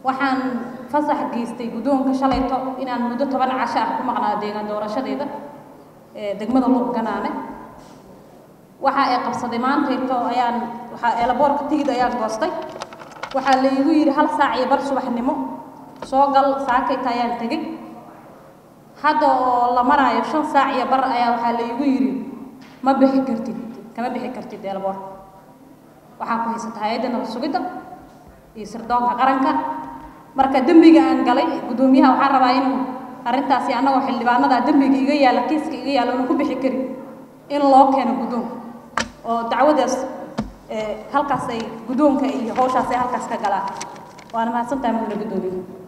waxaan fasax geystay guddoonka shalayto inaan muddo toban casho ah ku maqnaa deegaan doorashadeeda degmada luuq ganaane waxa ay qabsaday maantayto ayaan waxaa eelaboorka tigid ayaan goostay waxaa la igu yidhi hal saac iyo bar subaxnimo soo gal saakayta ayaan tegey hadda oo la maraayo shan saac iyo bar ayaa waxaa la igu yidhi ma bixi kartid kama bixi kartid eelaboorka waxaa ku haysata hay-adda nabad sugidda iyo sirdoonka qaranka marka dembiga aan galay guddoomiyaha waxaan rabaa inuu arrintaasi annagoo xildhibaanada dembiga iga yaalla kiiska iga yaalla una ku bixi karin in loo keeno guddoonka oo dacwadaas halkaas ay guddoonka iyo hawshaas ay halkaas ka galaan waana mahadsantahay mudane guddoomiye